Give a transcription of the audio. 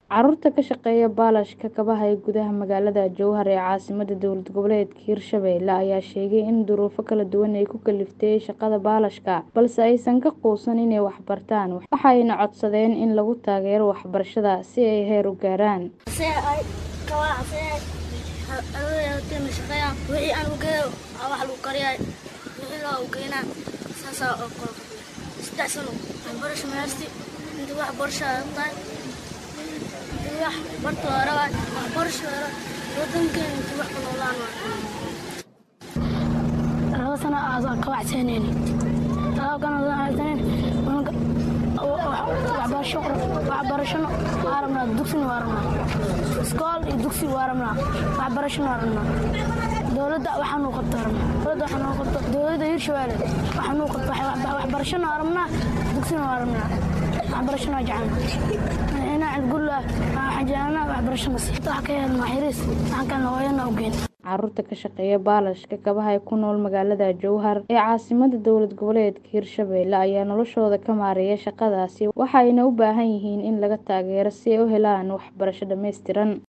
Carruurta ka shaqeeya baalashka kabaha ee gudaha magaalada Jowhar ee caasimadda dowlad goboleedka Hirshabelle ayaa sheegay in duruufo kala duwan ay ku kaliftay shaqada baalashka, balse aysan ka quusan inay wax bartaan, waxayna codsadeen in lagu taageero waxbarashada si ay heer u gaaraan. laba sano aan ka waxsanayni waxbarashana waa rabnaa dugsina waa rabnaa iskool iyo dugsi waa rabnaa waxbarashana waa rabnaa dowladda waxaa nuu qabto rabnaa dowladda waxaa nuu qabto dowladda hirshabelle waxaa nuu qabto waxbarashana waa rabnaa dugsina waa rabnaa waxbarashana waa jecelnaa inaa cidgulla waxaan jecelnaa waxbarashana si wax ka helnaa xiriis waxaan kalena hooyana u geyn Carruurta ka shaqeeya baalashka kabaha ee ku nool magaalada Jowhar ee caasimadda dowlad goboleedka Hirshabelle ayaa noloshooda ka maareeya shaqadaasi waxayna u baahan yihiin in laga taageero si ay u helaan waxbarasho dhammaystiran.